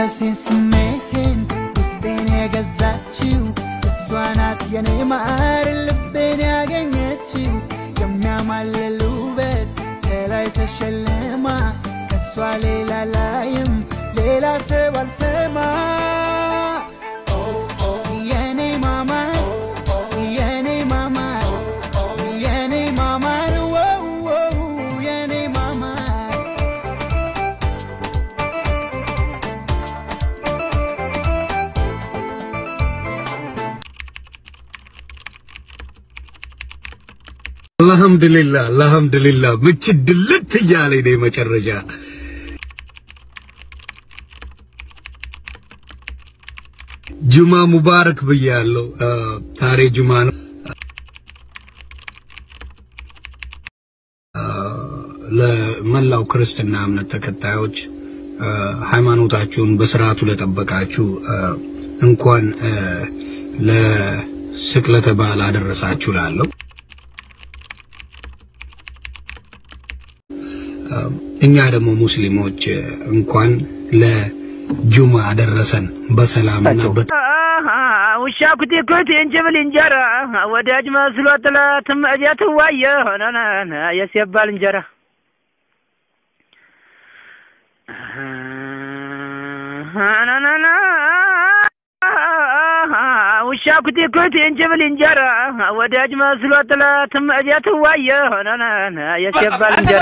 መንፈሴን ስሜቴን ውስጤን የገዛችው እሷ ናት የኔ ማር ልቤን ያገኘችው የሚያማልል ውበት ከላይ ተሸልማ ከእሷ ሌላ ላይም ሌላ ሰብ አልሰማ የኔ ማማር የኔ ማማር የኔ ማማር ወው ወው የኔ ማማር አልሐምዱሊላህ አልሐምዱሊላህ ምች ድልት እያለኝ ነው መጨረሻ ጁማ ሙባረክ ብያለሁ። ዛሬ ጁማ ነው። ለመላው ክርስትና እምነት ተከታዮች ሃይማኖታችሁን በስርዓቱ ለጠበቃችሁ እንኳን ለስቅለተ በዓል አደረሳችሁ ላለው እኛ ደግሞ ሙስሊሞች እንኳን ለጁማ አደረሰን በሰላምና በ ውሻ ኩቲ ኩቲ እንጅብል እንጀራ ወዳጅ መስሎ ጥለት እቤት ዋየ የሲባል እንጀራ ውሻ ኩቲ ኩቲ እንጅብል እንጀራ ወዳጅ መስሎ ጥለት እቤት ዋየ የሲባል እንጀራ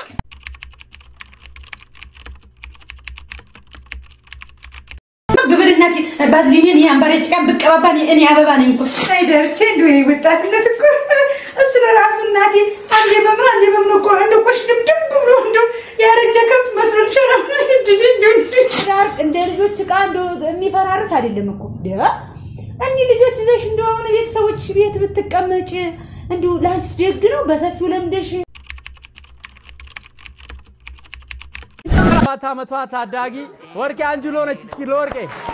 ግብርናት ባዝሊንን የአንባር ጭቃ ብቀባባ እኔ አበባ ነኝ እኮ ሳይደርቼ እንዲ ወጣትነት እኮ እሱ ለራሱ እናቴ አንዴ በምን አንዴ በምን እኮ እንደ ቆሽ ድምድም ብሎ እንደ ያረጀ ከብት መስሎ ይችላል። እንደ ልጆች እቃ እንደ የሚፈራርስ አይደለም እኮ እኒህ ልጆች ይዘሽ እንደሆነ ቤተሰቦች ቤት ብትቀመጭ እንዲሁ ለአንቺስ ደግ ነው። በሰፊው ለምደሽ ሰባት ዓመቷ ታዳጊ ወርቄ አንጁሎ ነች። እስኪ ለወርቄ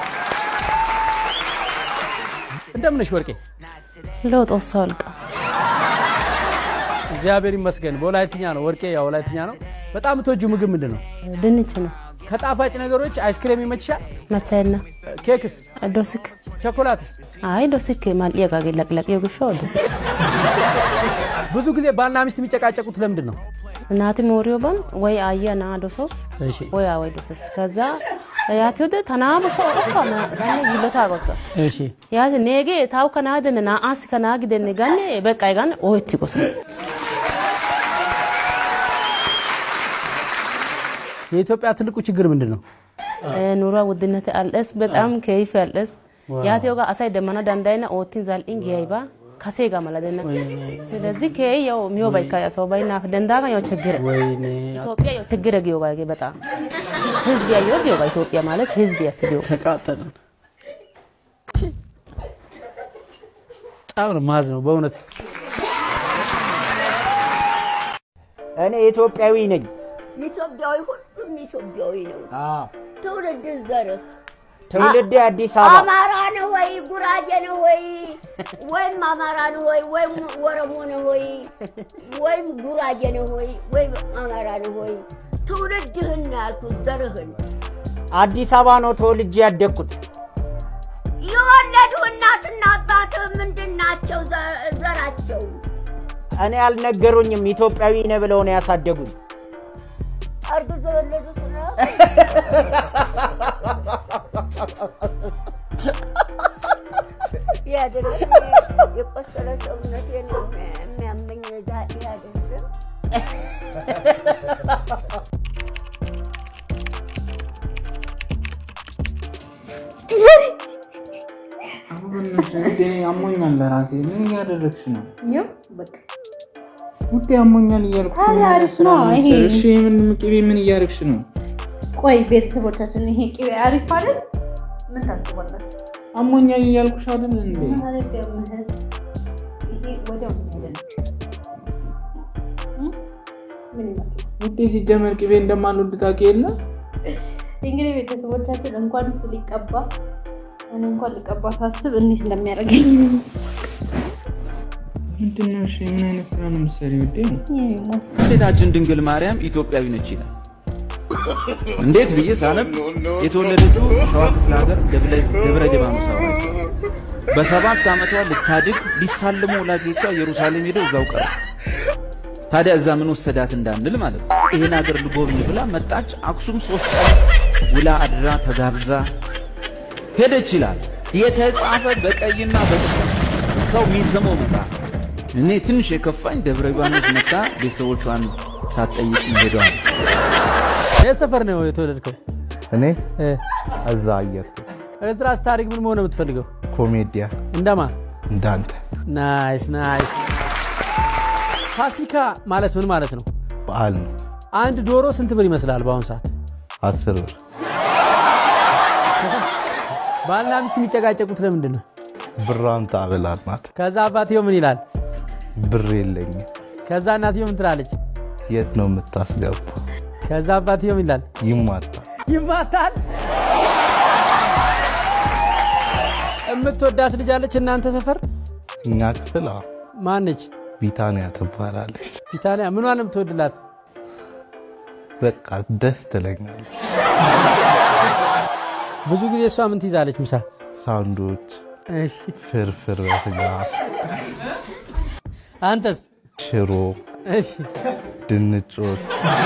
እንደምን ነሽ ወርቄ? ለውጥ ወሰልቃ እግዚአብሔር ይመስገን። በወላይትኛ ነው ወርቄ፣ ያው ወላይትኛ ነው። በጣም የምትወጂው ምግብ ምንድን ነው? ድንች ነው ከጣፋጭ ነገሮች አይስክሬም ይመችሻል? መቻይና ኬክስ? ዶስክ ቾኮላትስ? አይ ዶስክ ማልያ ጋር ለቅለቅ የጉሾ ዶስክ ብዙ ጊዜ ባልና ሚስት የሚጨቃጨቁት ለምንድን ነው? እናቲ ሞሪዮባን ወይ አየ ና ዶሶስ እሺ ወይ ወይ ዶሶስ ከዛ ያቲ ወደ ተናቡ ሾ ኦፋ ና ጋኔ ይሎታ ጎሳ እሺ ያቲ ኔጌ ታው ከናደን ና አስ ከናግደን ጋኔ በቃ ጋን ኦይቲ ጎሳ የኢትዮጵያ ትልቁ ችግር ምንድን ነው? ኑሮ ውድነት አልስ በጣም ከይፍ አልስ ያቲ ወጋ አሳይ ደመና ዳንዳይና ኦቲን ዛልኢን ጊያይባ ከሴ ጋር ማለደና ስለዚህ ከይ ያው ሚዮ ባይካ ያሰው ባይና ደንዳጋ ያው ችግር ወይኔ ኢትዮጵያ ያው ችግር ጊዮ ጋር በጣም ህዝብ ያየው ጊዮ ጋር ኢትዮጵያ ማለት ህዝብ ያስቢው ተቃጠልን። በጣም ነው ማዝ ነው በእውነት እኔ ኢትዮጵያዊ ነኝ። ኢትዮጵያዊ ሁሉም ኢትዮጵያዊ ነው። አዎ ትውልድ ዘርህ ትውልዴ አዲስ አበባ አማራ ነው ወይ ጉራጌ ነው ወይ ወይም አማራ ነው ወይ ወይም ወረሞ ነው ወይ ወይም ጉራጌ ነው ወይ ወይም አማራ ነው ወይ ትውልድህን ነው ያልኩት ዘርህን አዲስ አበባ ነው ተወልጄ ያደግኩት። የወለዱ እናትና አባትህ ምንድን ናቸው ዘ- ዘራቸው? እኔ አልነገሩኝም። ኢትዮጵያዊ ነህ ብለው ነው ያሳደጉኝ። አርግዘው የወለዱት ነው? ያደረግ የቆሰለ ሰውነቴን የሚያመኝ ዛ ያደርግ አሞኛል ለራሴ ምን እያደረግሽ ነው? ውዴ አሞኛል እያልኩሽ ምን ታዲያ አይነት አሪፍ ስራ ነው ነው ይሄ። የምትሰሪው? እሺ ምን ቅቤ ምን እያደረግሽ ነው? ቆይ ቤተሰቦቻችን ይሄ ቅቤ አሪፍ አይደል? ምን ታስባለህ? አሞኛል እያልኩሽ አይደል እንዴ? አሪፍ የምህስ ይሄ ወዲያው ነው የሚሄደው። ምን ይመስላል? ውዴ ሲጀመር ቅቤ እንደማልወድ ታውቂ የለ? እንግዲህ ቤተሰቦቻችን እንኳን እሱ ሊቀባ እኔ እንኳን ሊቀባ ሳስብ እንዴት እንደሚያደርገኝ ምንድን ነው እሺ? ምን አይነት ስራ ነው የምትሰሪው ውዴ? ይሄ ነው። ሴታችን ድንግል ማርያም ኢትዮጵያዊ ነች ይላል። እንዴት ብዬ ሳነብ የተወለደችው ሸዋ ክፍለ ሀገር ደብረ- ደብረ ሊባኖስ አውራጃ በሰባት ዓመቷ ልታድግ ሊሳልሙ ወላጆቿ ኢየሩሳሌም ሄደው እዛው ቀረ። ታዲያ እዛ ምን ወሰዳት እንዳንል ማለት ነው። ይህን ሀገር ልጎብኝ ብላ መጣች። አክሱም ሶስት ቀን ውላ አድራ ተጋብዛ ሄደች ይላል የተጻፈ በቀይና በጥቁር ሰው የሚሰማው መጽሐፍ። እኔ ትንሽ የከፋኝ ደብረ ሊባኖስ መታ ቤተሰቦቿን ሳትጠይቅ ሄዷ ነው። የት ሰፈር ነው የተወለድከው? እኔ እ፣ እዛ አየር ኤርትራ ስታድግ ምን መሆን ነው የምትፈልገው? ኮሜዲያ እንደማ እንዳንተ ናይስ ናይስ። ፋሲካ ማለት ምን ማለት ነው? በዓል ነው። አንድ ዶሮ ስንት ብር ይመስላል በአሁኑ ሰዓት? አስር ብር ባልና ሚስት የሚጨቃጨቁት ለምንድን ነው? ብሯን ታበላናት። ከዛ አባትየው ምን ይላል? ብር የለኝም። ከዛ እናትየው ምን ትላለች? የት ነው የምታስገባ? ከዛ አባትየው ምን ይላል? ይማታል። ይማታል። የምትወዳት ልጅ አለች እናንተ ሰፈር? እኛ ክፍል አዎ፣ ማነች? ቢታንያ ትባላለች። ቢታንያ ምኗን ነው የምትወድላት? በቃ ደስ ትለኛለች። ብዙ ጊዜ እሷ ምን ትይዛለች ምሳ? ሳንዶች፣ እሺ ፍርፍር በስጋ፣ አንተስ? ሽሮ፣ እሺ ድንች ወጥ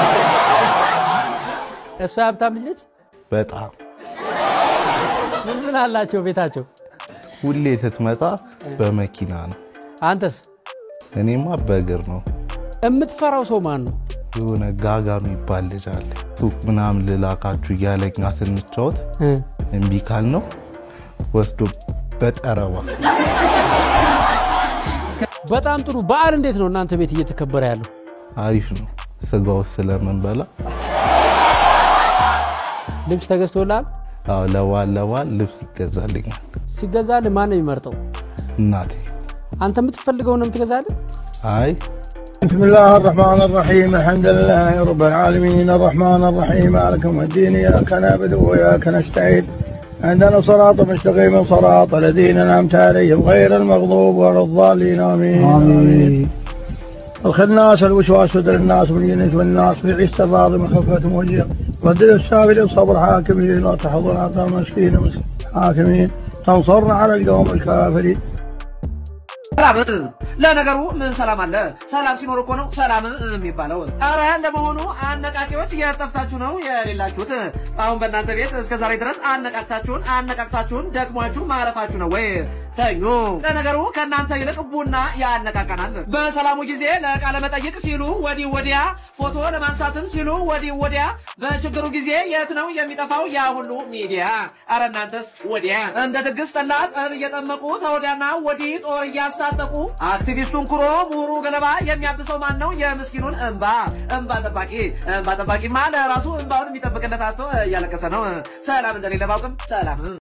እሷ የሀብታም ልጅ ነች? በጣም ምን ምን አላቸው ቤታቸው? ሁሌ ስትመጣ በመኪና ነው። አንተስ? እኔማ በእግር ነው። የምትፈራው ሰው ማን ነው? የሆነ ጋጋ የሚባል ልጅ አለ። ሱቅ ምናምን ልላካችሁ እያለኛ ስንጫወት እ፣ እምቢ ካል ነው ወስዶ በጠረባ በጣም ጥሩ። በዓል እንዴት ነው እናንተ ቤት እየተከበረ ያለው? አሪፍ ነው። ስጋው ስለምንበላ ልብስ ተገዝቶልሃል? አዎ፣ ለበዓል ለበዓል ልብስ ይገዛልኛል። ሲገዛልህ ማን ነው የሚመርጠው? እናቴ አንተ የምትፈልገው ነው የምትገዛልህ? አይ بسم الله الرحمن الرحيم الحمد لله رب العالمين الرحمن الرحيم مالك يوم الدين اياك نعبد واياك نستعين عندنا صراط مستقيم صراط الذين انعمت عليهم غير المغضوب ولا الضالين امين امين الخناس الوسواس صدر الناس من الجنس والناس في عيسى الراضي من خفتهم وجيه ردد السابل الصبر حاكمين لا تحضر عطاء مسكين حاكمين تنصرنا على القوم الكافرين ሰላም ለነገሩ ምን ሰላም አለ? ሰላም ሲኖር እኮ ነው ሰላም የሚባለው። አረ ለመሆኑ አነቃቂዎች የጠፍታችሁ ነው የሌላችሁት? አሁን በእናንተ ቤት እስከ ዛሬ ድረስ አነቃቅታችሁን አነቃቅታችሁን ደክሟችሁ ማረፋችሁ ነው ወይ? ተኙ። ለነገሩ ከእናንተ ይልቅ ቡና ያነቃቀናል። በሰላሙ ጊዜ ለቃለ መጠይቅ ሲሉ ወዲህ ወዲያ፣ ፎቶ ለማንሳትም ሲሉ ወዲህ ወዲያ፣ በችግሩ ጊዜ የት ነው የሚጠፋው ያ ሁሉ ሚዲያ? አረ እናንተስ ወዲያ እንደ ድግስ ጠላ ጠብ እየጠመቁ ተወዲያና ወዲህ ጦር እያስታጠቁ አክቲቪስቱን ኩሮ ምሁሩ ገለባ የሚያብሰው ማን ነው? የምስኪኑን እንባ እንባ ጠባቂ እንባ ጠባቂማ ለራሱ እንባውን የሚጠብቅለት አቶ እያለቀሰ ነው። ሰላም እንደሌለ ባውቅም ሰላም